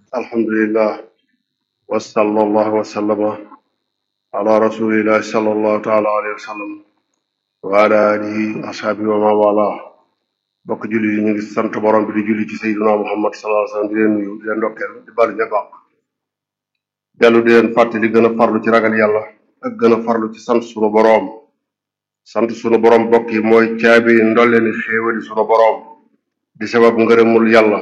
alhamdulillah wa sallallahu wa sallama ala rasulillahi sallallahu taala alayhi wa sallam wa ala alihi ashaabi wa ma wala bokk julli yi ñu ngi sant borom bi di julli ci sayyidina muhammad sallallahu alayhi wa sallam di leen nuyu di leen ndokkeel di balu ña baax dellu di leen fàtte di gën a farlu ci ragal yàlla ak gën a farlu ci sant sunu boroom sant sunu boroom bokk yi mooy caabi ndolleeni xéewali sunu boroom di sabab ngërëmul yàlla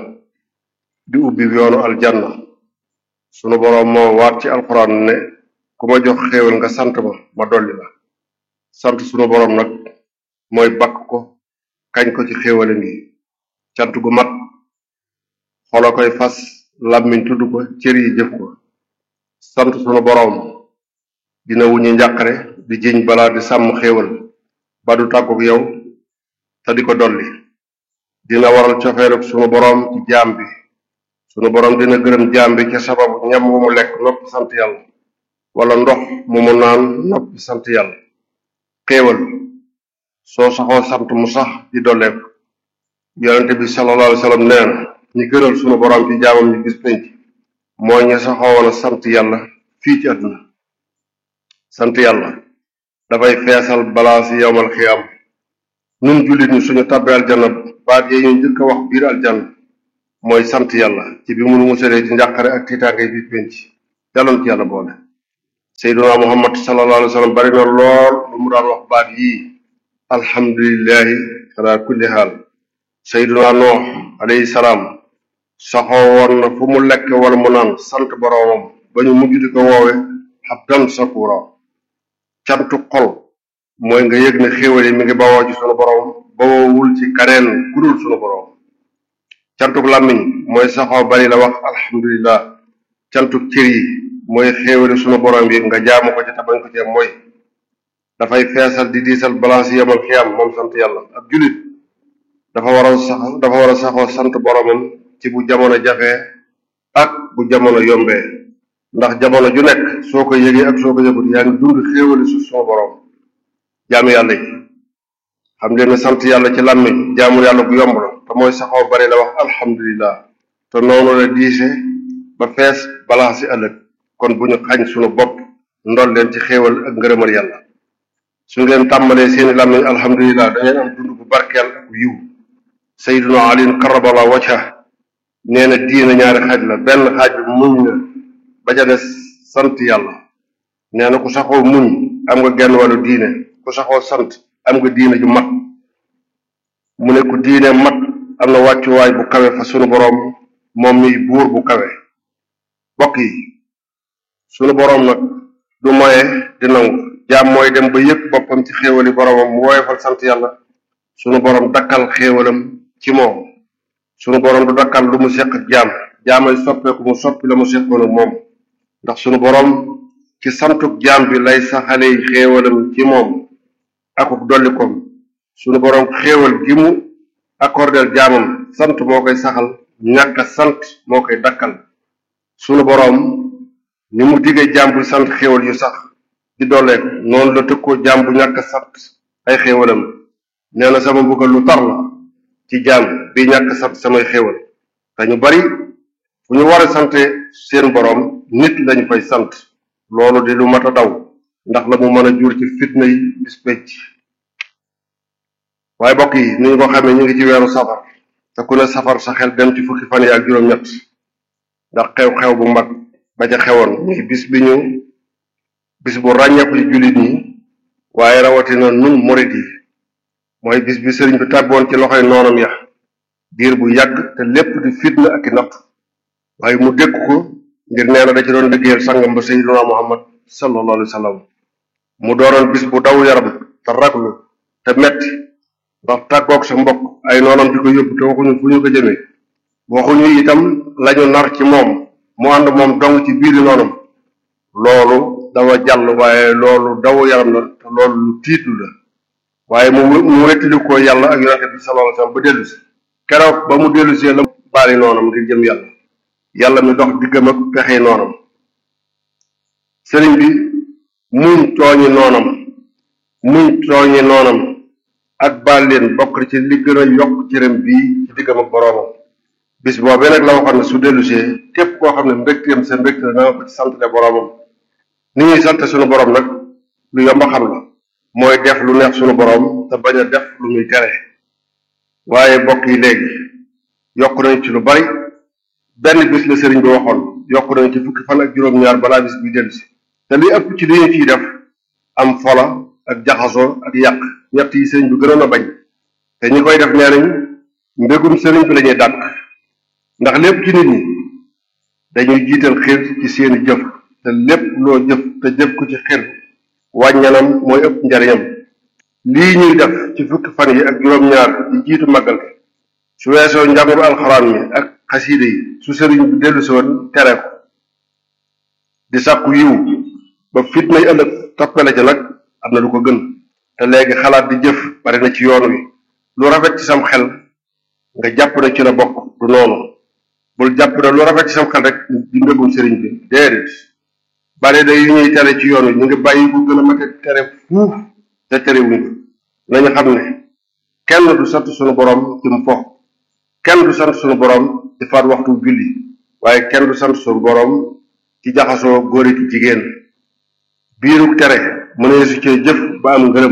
di ubbi yoonu aljanna sunu boroom moo waat ci alxuraan ne ku ma jox xéewal nga sant ma ma dolli la sant sunu boroom nag mooy bakk ko kañ ko ci xéewale ngi cant gu mat xolo koy fas làmmiñ tudd ko cër yi jëf ko sant sunu boroom dina wuñu njàqare di jiñ balaa di sàmm xéewal ba du tàgguk yow te di ko dolli dina waral cofeeluk sunu boroom ci jaam bi sunu boroom dina gërëm jaam bi ca sababu ñam wu mu lekk noppi sant yàlla wala ndox mu mu naan noppi sant yàlla xéewal soo saxoo sant mu sax di dolleeku yonente bi sallallahu alayhi wa sallam nee na ñi gënal sunu boroom ci jaamam ñi bis penc mooy ña saxoo woon a sant yàlla fii ci àdduna sant yàlla dafay feesal balaa si yowmal xiyaam nun jullit ñi suñu tàbbee aljanna baat yee ñu njëkk a wax biir aljanna mooy sant yàlla ci bi munu musalee ci njàqare ak tiitaange bi penc yàlloon ci yàlla boole seyduna muhammad sallallahu alayhi wa sallam bari na lool lu mu daan wax baat yii alhamdulillahi ala kulli haal seyduna noox alayhi salaam saxoo woon na fu mu lekk wala mu naan sant boroomam ba ñu mujj di ko woowe abdan sakura cantu xol mooy nga yëg ne xéewal yi mi ngi bawoo ci sunu boroom bawoowul ci kaneen kudul sunu boroom cantuk làmmiñ mooy saxoo bari la wax alhamdulillah cantuk cër yi mooy xéewali sunu boroom yi nga jaamu ko ci tabañ ko ci mooy dafay feesal di diisal balance yemal xiyam moom sant yàlla ab julit dafa war a sax dafa war a saxoo sant boroomam ci bu jamono jafee ak bu jamono yombee ndax jamono ju nekk soo ko yëgee ak soo ko yëgut yaa ngi dund xéewali su sunu boroom jaamu yàlla yi xam leen ne sant yàlla ci làmmiñ jaamu yàlla bu yomb la te mooy saxoo bari la wax alhamdulillah te noonu la diise ba fees balaa si ëllëg kon bu ñu xañ sunu bopp ndol leen ci xéewal ak ngërëmal yàlla su ngeen tàmbalee seeni làmmiñ alhamdulillah da ngeen am dund bu barkeel ak yiw sayyiduna alin karabala wacca nee na diina ñaari xaaj la benn xaaj bi muñ la ba ca des sant yàlla nee na ku saxoo muñ am nga genn wàllu diine ku saxoo sant am nga diine ju mat mu ne ku diine mat am na wàccuwaay bu kawe fa sunu boroom moom miy buur bu kawe bokk yi sunu boroom nag du moye di nangu jaam mooy dem ba yëg boppam ci xéewali boroomam mu woyofal sant yàlla sunu boroom dakkal xéewalam ci moom sunu boroom du dakkal lu mu seq ak jaam jaamay soppeeku mu soppi la mu seqoon ak moom ndax sunu boroom ci santuk jaam bi lay saxale xéewalam ci moom akuk dollikoom sunu boroom xéewal gi mu accordeel jaamam sant moo koy saxal ñàkk sant moo koy dakkal sunu boroom ni mu diggee jaam bu sant xéewal yu sax di dolleek noonu la tëkkoo jaam bu ñàkk sant ay xéewalam nee na sama mbugal lu tar la ci jaam bi ñàkk sant samay xéewal te ñu bari fu ñu war a sante seen boroom nit lañu fay sant loolu di lu mat a daw ndax la mu mën a jur ci fitna yi bis pécc waaye bokk yi ni ñu ko xamee ñu ngi ci weeru safar te ku ne safar sa xel dem ci fukki fan yi ak juróom-ñett ndax xew-xew bu mag ba ca xewoon muy bis bi ñu bis bu ràññeeku ci jullit ñi waaye rawatina nun murit yi mooy bis bi sëriñ bi tàbboon ci loxoy noonam ya diir bu yàgg te lépp di fitna ak i natt waaye mu dékk ko ngir nee na da ci doon liggéeyal sangam ba sayyiduna muhammad sallallahu alayhi wa sallam mu doonoon bis bu daw yaram te raglu te metti ndax tàggoog sa mbokk ay noonam di ko yóbbu te waxuñu fu ñu ko jëmee waxuñu itam lañu nar ci moom mu ànd moom dong ci biiri noonam loolu dafa jàll waaye loolu daw yaram la te loolu lu tiitlu la waaye mu mu wettili ko yàlla ak yonente bi sallallahu alayhi wa sallam ba dellu si keroog ba mu dellu see la baali noonam ngir jëm yàlla yàlla mi dox diggam ak pexe noonam sëriñ bi muñ tooñi noonam muñ tooñi noonam ak baal leen bokk ci li gën a yokk cëram bii ci diggam ak boroomam bis boobee nag la waxoon ne su dellusee képp koo xam ne mbégteem sa mbégte la nga ko ci santale boromam ni ñuy sant suñu borom nag lu yomb a xam la mooy def lu neex suñu borom te bañ a def lu muy tere waaye bokk yi léegi yokk nañ ci lu bari benn bis la sëriñ bi waxoon yokk nañ ci fukki fan ak juróom-ñaar balaa bis bi dellusi te li ëpp ci li ñu ciy def am fola ak jaxasoo ak yàq ñett yi sëriñ bi gënoon a bañ te ñi koy def nee nañ mbégum sëriñ bi lañuy dàq ndax lépp ci nit ñi dañuy jiital xir ci seeni jëf te lépp loo jëf te jëf ko ci xir wàññanam mooy ëpp njariñam lii ñuy def ci fukki fan yi ak juróom-ñaar yi jiitu màggal gi su weesoo njàngu alxuraan mi ak xasiide yi su sëriñ bi dellu si woon tere ko di sàkku yiw ba fitnay ëllëg toppale ca nag am na lu ko gën te léegi xalaat di jëf bari na ci yoon wi lu rafet ci sam xel nga jàpp ne ci la bokk du noonu bul jàpp ne lu rafet ci sam xel rek di mbégum sëriñ bi déedéet bari da yu ñuy tere ci yoon wi ñu ngi bàyyi bu gën a mate tere fuuf te terewuñ ko nañu xam ne kenn du sant sunu borom ci mu fo kenn du sant sunu borom ci faat waxtu julli waaye kenn du sant sunu borom ci jaxasoo góor ki jigéen biiruk tere mu ne su cee jëf ba am ngërëm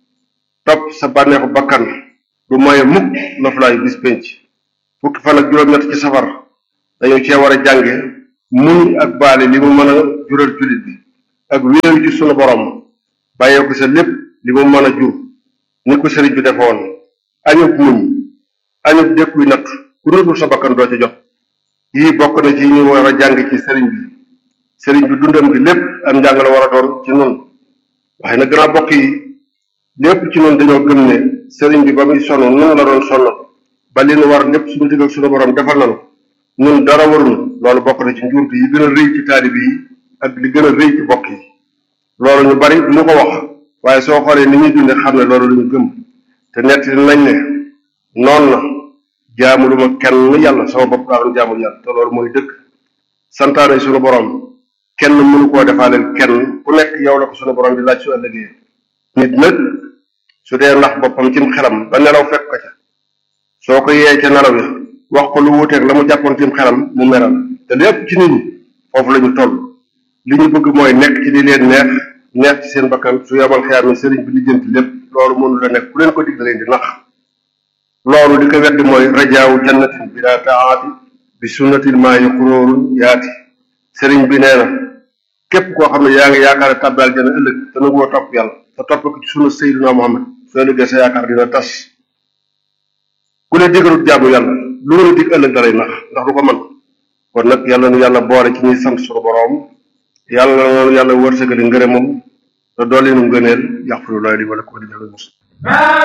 topp sa bànneexu bakkan du moye mukk noflaayu bis penc fukki fan ak juróom-ñett ci safar dañu cee war a jànge muñ ak baale li mu mën a jural jullit bi ak wéeru ci sunu borom bàyyee ko sa lépp li mu mën a jur ni ko sëriñ bi defoon añub muñ añub dékkuy natt ku nëbul sa bakkan doo ca jot yii bokk na ci ñu war a jàng ci sëriñ bi sëriñ bi dundam gi lépp am njàng la war a doon ci nun waaye nag gannaaw bokk yi lépp ci nun dañoo gëm ne sëriñ bi ba muy sonn nun la doon sonn ba li nu war lépp suñu digg ak suñu borom defal nañu ñun dara warul loolu bokk na ci njuumte yi gën a rëy ci taalibe yi ak li gën a rëy ci bokk yi loolu ñu bari du ñu ko wax waaye soo xoolee ni ñuy dunde xam ne loolu lu ñu gëm te nett nañ ne noonu na jaamu ma kenn yàlla sama bopp laa doon jaamul yàlla te loolu mooy dëgg santaane suñu borom kenn mënu koo defaaleel kenn ku nekk yow la ko suñu borom di laaj su ëllëgee nit nag su dee ndax boppam cim xelam ba nelaw fekk ko ca soo ko yee ca nelaw yi wax ko lu wuuteeg la mu jàppoon cim xelam mu meral te lépp ci nit ñi foofu la ñu toll li ñu bëgg mooy nekk ci li leen neex neex ci seen bakkan su yomal xiyaam ne sëriñ bi lijjanti lépp loolu mënu la nekk ku leen ko dig da leen di nax loolu li ko weddi mooy rajaawu jannatin bi daa taati bi sunnatil maa yi xuróorun yaati sëriñ bi nee na képp koo xam ne yaa ngi yaakaar tàbbi aljana ëllëg te nangoo topp yàlla te topp ko ci sunna sayyidina Muhammad soo ëllëgee sa yaakaar dina tas ku ne digalut jaamu yàlla lu nga dig ëllëg dalay nax ndax du ko mën kon nag yàlla nu yàlla boole ci ñuy sant suñu boroom yàlla na yàlla wërsëgali ngërëmam te dolli nu ngëneel yaxfirullaahu li wa lakum wa li jamiil muslimin